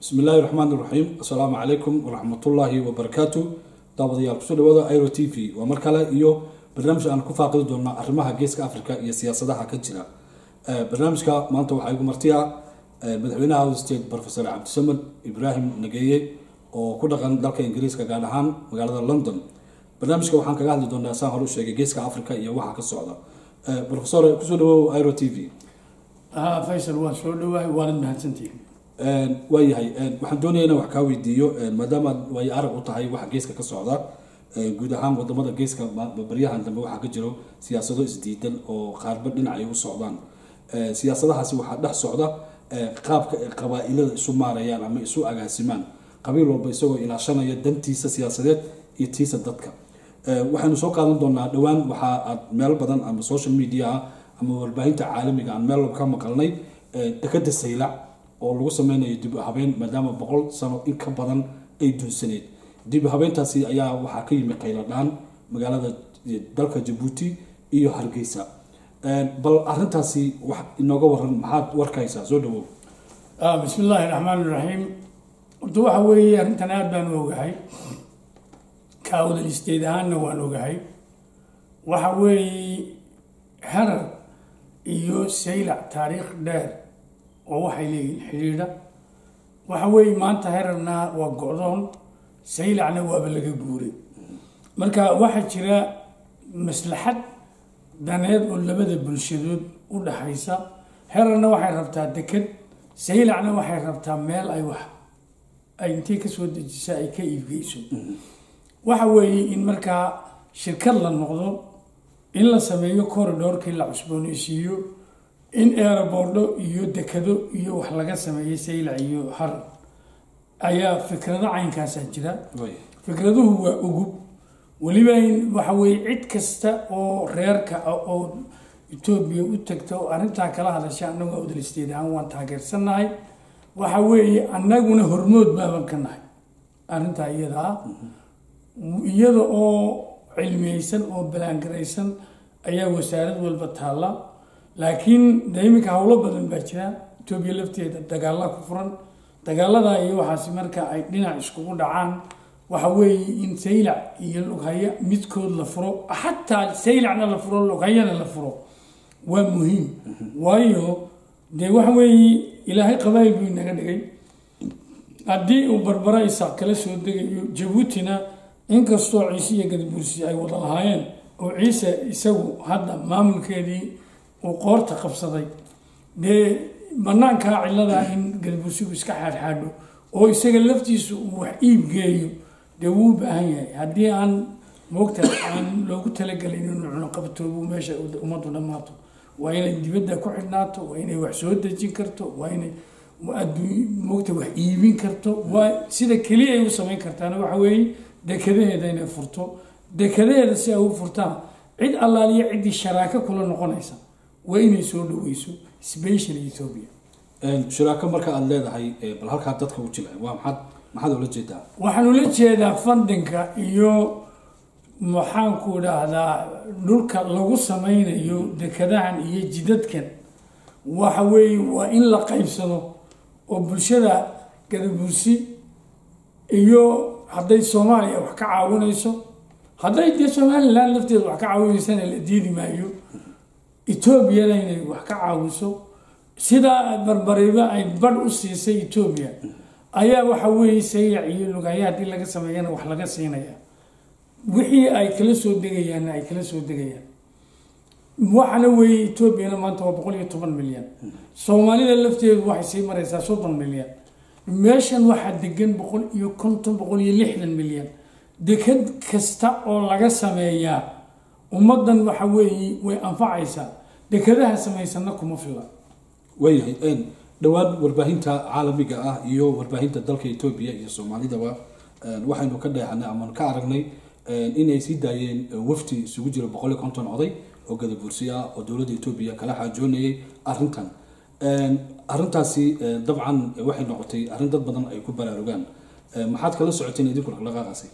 bismi illaahi raxmaan iraxiim assalaamu calaykum waraxmatullaahi wabarakaatu daawadayaal kusoo dhawaada iro t v waa mar kale iyo barnaamij aan ku faaqidi doonaa arrimaha geeska africa iyo siyaasadaha ka jira barnaamijka maanta waxaa igu martiya madaxweynaha house state professor cabdisamed ibraahim nageeye oo ku dhaqan dalka ingiriiska gaar ahaan magaalada london barnaamijka waxaan kaga hadli doonaa saan hore u sheegay geeska africa iyo waxa ka socda professor kusoo dhawow iro t v faysal waan soo dhawaay waanad mahadsantihin waayahay waxaan doonaya inaan wax kaa weydiiyo maadaama way arag u tahay waxa geeska ka socda guud ahaan wadamada geeska baryahan dambe waxaa ka jiro siyaasado isdiidan oo qaarba dhinac ay u socdaan siyaasadahaasi waxaa dhex socda qaabka ay qabaa-ilada isu maarayaan ama isu agaasimaan qabiil walba isagoo ilaashanaya dantiisa siyaasadeed iyo tiisa dadka waxaynu soo qaadan doonaa dhowaan waxaa aad meel badan ama social mediaha ama warbaahinta caalamiga aan meel ka maqalnay dekada saylac oo lagu sameynayo dib habeyn maadaama boqol sano in ka badan ay dunsaneed dib habeyntaasi ayaa waxaa ka yimi qayladhaan magaalada dalka jabuuti iyo hargeysa bal arintaasi wax inooga waran maxaad warkaysaa soo dhawow bismi illaahi raxmaan iraxiim horta waxa weeye arrintan aada baan u ogahay kaawdal isteed ahaanna waan ogahay waxa weeye harar iyo saylac taariikh dheer oo waxay leeyihin xidhiidha waxa weeye maanta herarna waa go-doon saylacna waaba laga guuray marka waxaa jira maslaxad daneed oo labada bulshadood u dhaxaysa herarna waxay rabtaa deked saylacna waxay rabtaa meel ay wax ay intay kasoo dejisa ay ka iibgeyso waxa weeye in markaa shirkad la noqdo in la sameeyo corridorkii la cusbooneysiiyo in eeraboordho iyo dekado iyo wax laga sameeyey saylac iyo harar ayaa fikrado caynkaasaa jira fikraduhu waa ugub weliba waxa weye cid kasta oo reerka ah oo etoobiya u tagta oo arrintaa kala hadasha annagu awdalisteed ahaan waan taageersannahay waxa weeye annaguna hormood baaban ka nahay arrintaa iyada ah iyada oo cilmiyeysan oo balaangaraysan ayaa wasaarad walba taalla laakiin de iminka howlo badan baa jira etoobiya lafteeda dagaalla ku furan dagaaladaa iyo waxaasi marka ay dhinac iskugu dhacaan waxa weeye in saylac iyo lughaya midkood la furo xataa saylacna la furo lughayana la furo waa muhiim waayo dee waxa weeye ilaahay qabaayil buu inaga dhigay haddii uu barbara isaaq kala soo degayo jabuutina inkastoo ciise iyo gadabuursi ay wada lahaayeen oo ciise isagu hadda maamulkeedii uu qoorta qabsaday dee banaankaa ciladaa in galbursigu iska xaadxaadho oo isaga laftiisu uu wax iib geeyo dee wuu u baahan yahay haddii aan moogta aan loogu talagelin inuu cunuqabtoobu meesha ummaddu dhammaato waa inay dibadda ku xidhnaato waa inay wax soo dejin karto waa inay moogta wax iibin karto waa sida keliya ay u samayn kartaana waxa weeye dekadaheeda inay furto dekadaheeda si ay u furtaan cid allaaliya ciddii sharaako kula noqonaysa waa inay soo dhaweyso special ethoopia shiraako marka aada leedahay bal halkaa dadka u jila waa maxaad maxaad ula jeedaa waxaan ula jeedaa fundinka iyo maxaanku idhaahdaa dhulka lagu sameynayo dekadahan iyo jidadkan waxa weeye waa in la qaybsado oo bulshada gadabursi iyo hadday soomaaliya wax ka caawinayso hadday dee somalilan lafteeda wax ka caawinaysana la diidi maayo etoobiyana inay wax ka caawiso sidaa barbariba ay badh u siisay etoobiya ayaa waxa weeye saylac iyo lugaya haddii laga sameeyana wax laga siinaya wixii ay kala soo degayaanna ay kala soo degayaan waxana weeye etoobiyana maanta waa boqol iyo toban milyan soomaalida lafteedu waxay sii mareysaa soddon milyan meeshan waxaa degan boqol iyo konton boqol iyo lixdan milyan dekad kasta oo laga sameeyaa ummaddan waxa weeye way anfacaysaa dekadaha samaysana kuma fila waayahay dhowaan warbaahinta caalamiga ah iyo warbaahinta dalka etoobiya iyo soomaalidaba waxaynu ka dheehanay ama ka aragnay inay sii daayeen wafti isugu jira boqol iyo konton oday oo gadabuursi ah oo dowladda etoobiya kala xaajoonayay arrintan arrintaasi dabcan waxay noqotay arrin dad badan ay ku baraarugaan maxaad kala socoteen idinku dhaqdhaqaaqaasi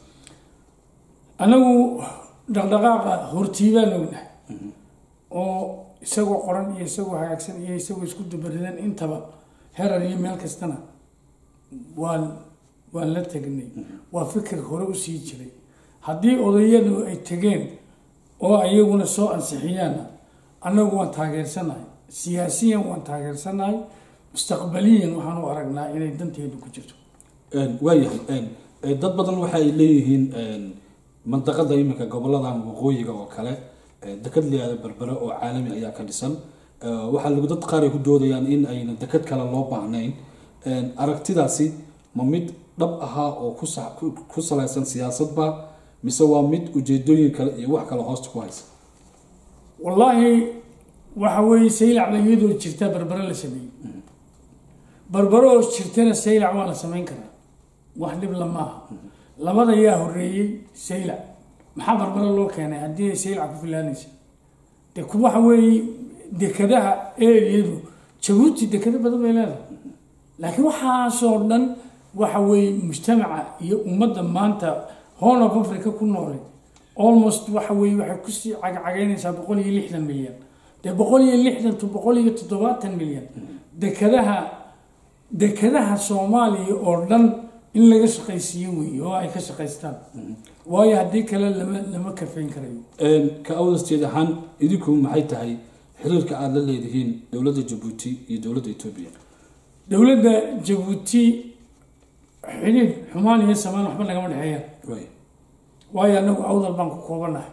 anagu dhaqdhaqaaqa hortiibaan ognahay oo isagoo qoran iyo isagoo hagaagsan iyo isagoo isku dabaridan intaba herar iyo meel kastana waan waan la tegnay waa fikir hore usii jiray haddii odayadu ay tegeen oo iyaguna soo ansixiyaanna annagu waan taageersanahay siyaasiyan waan taageersanahay mustaqbaliyan waxaan u aragnaa inay danteedu ku jirto waayahay dad badan waxa ay leeyihiin mandaqada iminka goboladan waqooyiga oo kale dekad liyaada berbere oo caalami ayaa ka dhisan waxaa lagu dad qaar ay ku doodayaan in ayna dekad kale loo baahnayn aragtidaasi ma mid dhab ahaa oo ku salaysan siyaasadba mise waa mid ujeedooyin kale iyo wax kale hoosta ku haysa wallaahi waxa weeye saylac ba iyadoo jirta berbere la sameeyey berbere oo jirtana saylac waa la samayn karaa wax dhibla maaha labada yaa horeeyey saylac maxaa berbere loo keenay haddii ay saylac ku filaanaysa de ku waxa weeye dekadaha eriyadu jabuuti dekado badan bay leedahay laakiin waxaasoo dhan waxa weeye mujtamaca iyo ummadda maanta horn of africa ku noolay almost waxa weeye waxay kusii cagcagaynaysaa boqol iyo lixdan milyan dee boqol iyo lixdan to boqol iyo toddobaatan milyan dekadaha dekadaha soomaaliya oo dhan in laga shaqaysiiyo weeye oo ay ka shaqaystaan waayo haddii kale lama lama kafayn karayo ka awdasteed ahaan idinku maxay tahay xiriirka aada la leedihiin dowladda jabuuti iyo dowladda etoobiya dowladda jabuuti xidhiidh xumaan iyo samaan waxba nagama dhexeeyaan waayo anagu awdal baan ku koobanahay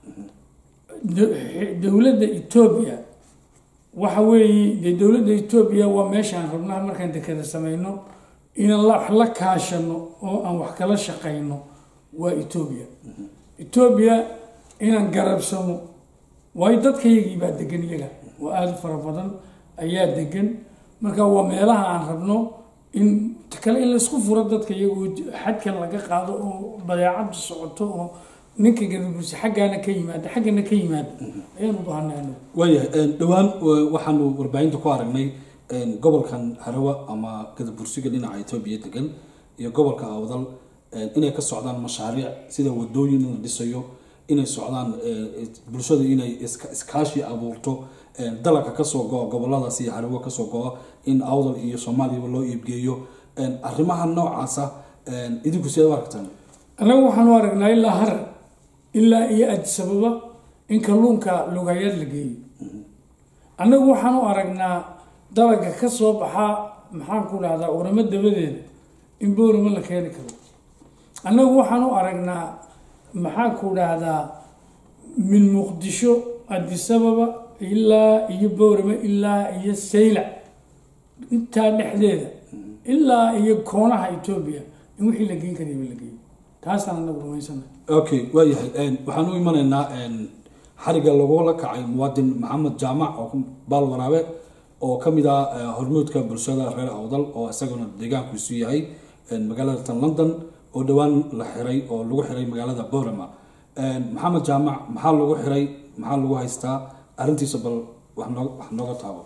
dowladda etoobiya waxa weeye dee dowladda etoobiya waa meeshaan rabnaa markaan dekada sameyno inaan wax la kaashano oo aan wax kala shaqayno waa etoobiya etoobiya inaan garabsano waayo dadkayagii baa degan iyaga oo aada u fara badan ayaa degan marka waa meelaha aan rabno in kale in laysku furo dadka iyagoo xadkan laga qaado oo badeecadu socoto oo ninka gadabuusi xaggaana ka yimaada xaggana ka yimaada ayaan u baahanay anagu waayahay dhowaan waxaanu warbaahinta ku aragnay gobolkan harawa ama gadabursiga dhinaca etoobiya degan iyo gobolka awdal inay ka socdaan mashaariic sida wadooyin in la dhisayo inay socdaan bulshada inay iskaashi abuurto dalabka kasoo go-a goboladaas iyo harawo kasoo go-a in awdal iyo soomaaliyaba loo iibgeeyo arrimaha noocaasa idinku siad u aragtaan annagu waxaan u aragnaa ilaa harar ilaa iyo adisababa in kalluunka lugayaad la geeyo annagu waxaan u aragnaa dalaga ka soo baxaa maxaan ku dhahdaa uramo dabadeeda in booramo la keeni karo annagu waxaan u aragnaa maxaan ku dhahdaa min muqdisho adisababa ilaa iyo booramo ilaa iyo saylac intaa dhexdeeda ilaa iyo koonaha etoobiya in wixii la geyn karayba la geeyo taasaan anagu rumaysana okay waayahay waxaan u imanaynaa xariga lagula kacay muwaadin maxamed jaamac oo baal waraabe oo ka mid ah hormuudka bulshada reer awdal oo isaguna deegaankiisu yahay magaalada tan london oo dhowaan la xiray oo lagu xiray magaalada borama maxamed jaamac maxaa lagu xiray maxaa lagu haystaa arrintiisa bal wax noo wax nooga taabo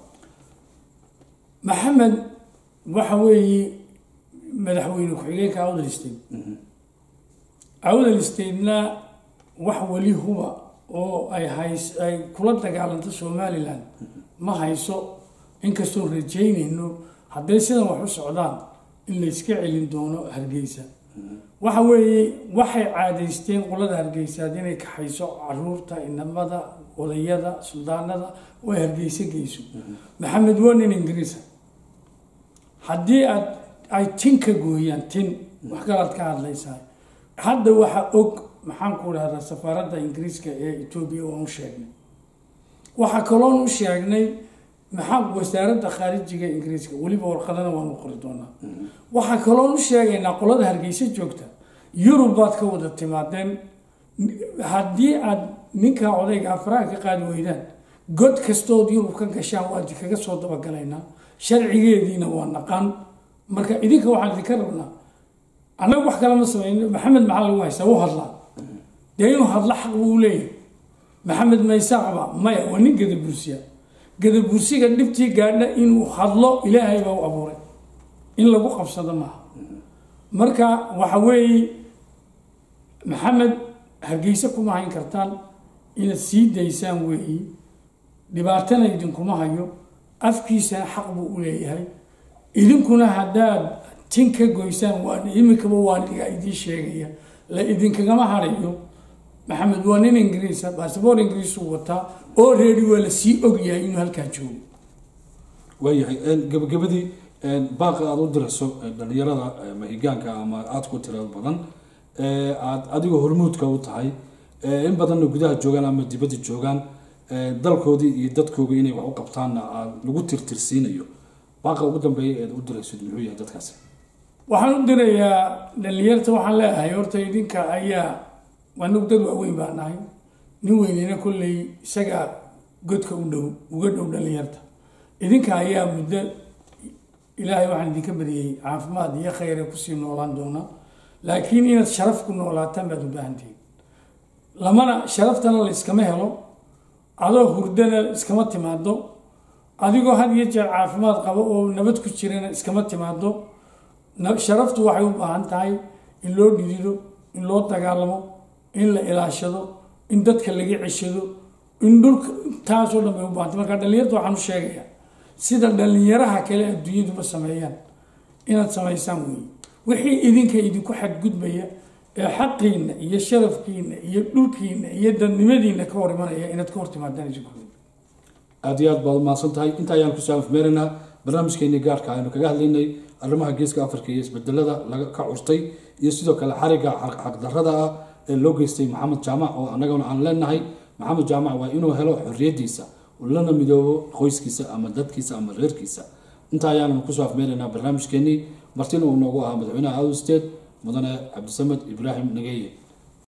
maxamed waxa weeye madaxweyne ku-xigeenka awdal state awdal statena wax weli huba oo ay hays ay kula dagaalanto somalilan ma hayso inkastoo rajaynayno hadday sidan wax u socdaan in la iska celin doono hargeysa waxa weeye waxay caadaysteen qolada hargeysaad inay kaxayso caruurta inamada odayada suldaanada oo ay hargeysa geyso maxamed waa nin ingiriisa haddii aad ay tin ka gooyaan tin wax kalaad ka hadlaysaa hadda waxaa og maxaan ku dhahdaa safaaradda ingiriiska ee etoobiya waan u sheegnay waxaa kaloon u sheegnay maxaa wasaaradda khaarijiga ingiriiska weliba warqadana waanu qori doonaa waxaa kaloon u sheegaynaa qolada hargeysa joogta yurub baad ka wada timaadeen haddii aad ninkaa odayga afraha ka qaadi weydaan god kastood yurub ka gashaan waa kaga soo dabagalaynaa sharcigeediina waa naqaan marka idinka waxaan idinka rabnaa annaga wax kalama samayno maxamed maxaa lagu haystaa u hadlaa dee inuu hadlo xaq buu leeyahay maxamed maysaaqba maya waa nin gadabursiya gadabursiga dhibtii gaadha inuu hadlo ilaahay baa u abuuray in lagu qabsado maaha marka waxa weeye maxamed hargeysa kuma hayn kartaan inaad sii daysaan weeyi dhibaatana idinkuma hayo afkiisana xaq buu u leeyahay idinkuna haddaad tin ka goysaan waan iminkaba waan idiga idiin sheegaya la idinkagama harayo maxamed waa nin ingiriisa basaboor ingiriisuu wataa oo reedi waa lasii ogyahay inuu halkaa joogo waayahay gabagabadii baaqa aada u dirayso dhalinyarada mahigaanka ama aada ku tirada badan aada adigoo hormuudka u tahay in badanna gudaha joogaan ama dibadda joogaan dalkoodii iyo dadkooga inay wax u qabtaanna aad lagu tirtirsiinayo baaqa ugu dambeeya eed u dirayso muxuu yahay dadkaasi waxaan u dirayaa dhalinyarta waxaan leeyahay horta idinka ayaa anug dad waaweyn baa nahay nin weynina kolley isagaa godka u dhow uga dhow dhalinyarta idinka ayaa muddo ilaahay waxaan idinka bariyey caafimaad iyo khayre kusii noolaan doona laakiin inaad sharaf ku noolaataan baad u baahantihiin lamana sharaftana la iskama helo adoo hurdana iskama timaado adigoo had iyo jeer caafimaad qabo oo nabad ku jirana iskama timaado sharaftu waxay u baahan tahay in loo dhidido in loo dagaalamo in la ilaashado in dadka laga ceshado in dhulka taasoo dhan bay u baahantay marka dhalinyarta waxaan u sheegayaa sida dhalinyaraha kale adduunyaduba sameeyaan inaad samaysaan weeye wixii idinka idinku xadgudbaya ee xaqiina iyo sharafkiina iyo dhulkiina iyo dadnimadiina ka hor imanaya inaad ka hor timaadaan idinku aada iyo aad baad umahadsan tahay inta ayaan kusoo afmeeraynaa barnaamijkeenii gaarka aynu kaga hadlaynay arrimaha geeska afrika iyo isbedelada laga ka curtay iyo sidoo kale xariga xaqdarada ah ee loo geystay maxamed jaamac oo annagana aan leenahay maxamed jaamac waa inuu helo xorriyadiisa lana midoobo qoyskiisa ama dadkiisa ama reerkiisa intaa ayaanu kusoo afmeeraynaa barnaamijkeenii martina uu noogu ahaa madaxweynaha out state mudane cabdisamed ibraahim nageeye